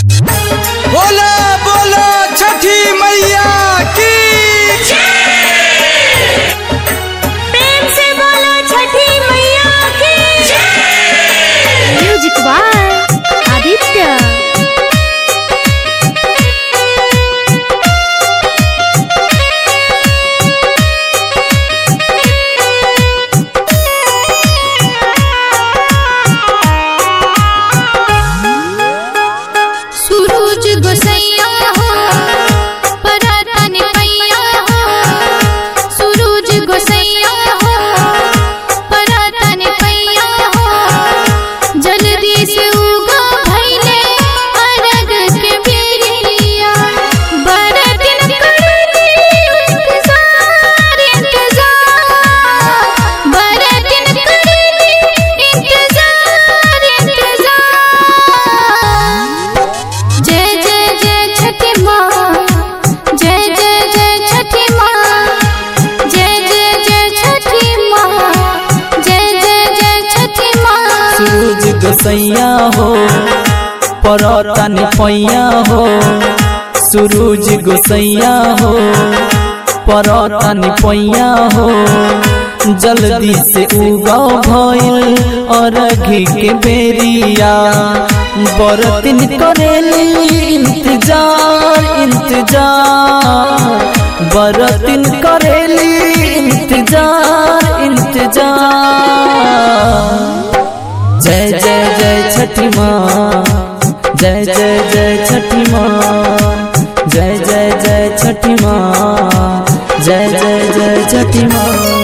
बोला बोला छठी मैया की प्रेम से बोलो छठी मैया की म्यूजिक बाय आदित्य सूरज गोसैया हो परातन पैया हो सूरज गोसैया हो परातन पैया हो जल्दी से उगा भैले अरग के बेरिया बड़ा दिन करली इंतजार इंतजार बड़ा दिन करली इंतजार इंतजार जय जय जय छठी माँ जय जय जय छठी माँ जय जय जय छठी माँ जय जय जय छठी माँ सूरज गोसैया हो परतन पैया हो सूरज गोसैया हो परतन पैया हो जल्दी से उगा भइल अरघी के बेरिया बरतिन करेली इंतजार इंतजार बरतिन करेली इंतजार इंतजार जय जय जय छठी माँ जय जय जय छठी माँ जय जय जय छठी माँ जय जय जय छठी माँ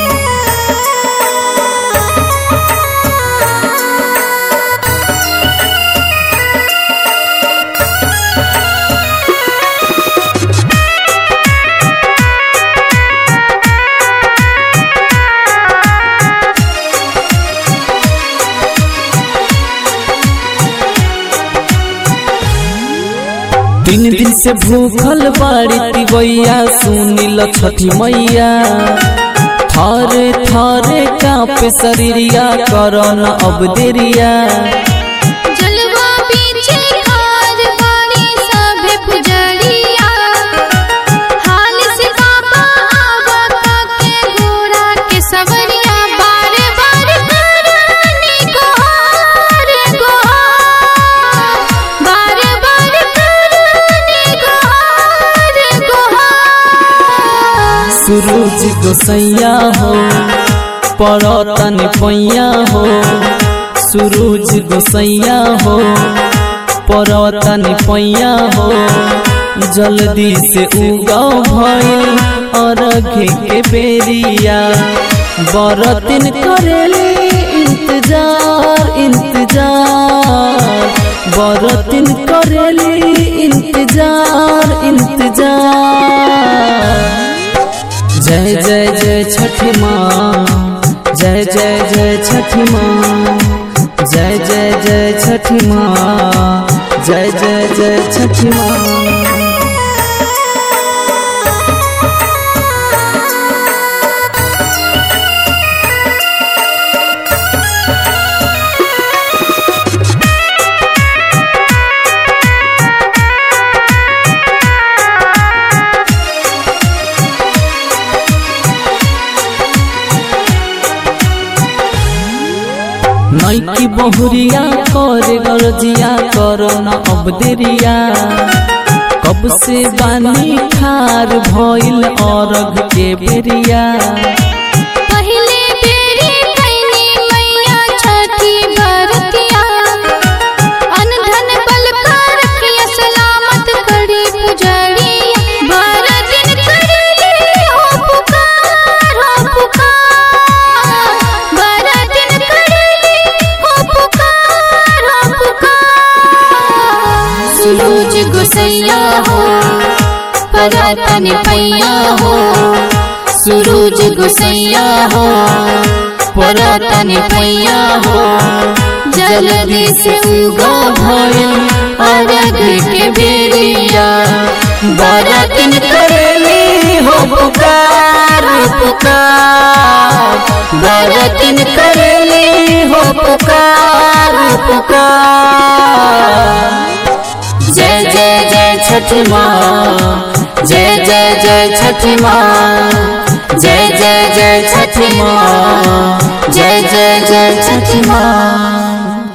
तीन दिन से भूखल बाड़ी तिवैया सुनिल छठी मैया थारे थारे कापे शरीरिया करन अब देरिया जलवा पीछे खार वाली सभे पुजरिया हाल से बाबा आवा काके घोड़ा के सवरिया बार बार करनी गोहार गोहार बार बार करनी गोहार गोहार सूरज गोसैया हो परतन पैया हो सूरज गोसैया हो परतन पैया हो जल्दी से उगाओ भइल अरघ के बेरिया बरतिन करेली इंतजार इंतजार बरतिन करेली इंतजार इंतजार जय जय जय छठी माँ जय जय जय छठी माँ जय जय जय छठी माँ जय जय जय छठी माँ नैकी बहुरिया कर गरजिया करो न अब देरिया कब से बानी खार भइल अरघ के बेरिया पहले बेरी कैनी मैया छठी बरतिया अनधन बलका रखिया सलामत करी पुजरिया बार दिन करली हो पुकार हो पुकार बार दिन करली हो पुकार हो पुकार सूरज गोसैया हो परातन पैया हो सूरज गोसैया हो परातन पैया हो जल्दी से उगा भइल अरग के बेरिया बरतिन करेली हो पुकार पुकार बरतिन करेली हो पुकार पुकार जय छठी माँ जय जय जय छठी माँ जय जय जय छठी माँ जय जय जय छठी माँ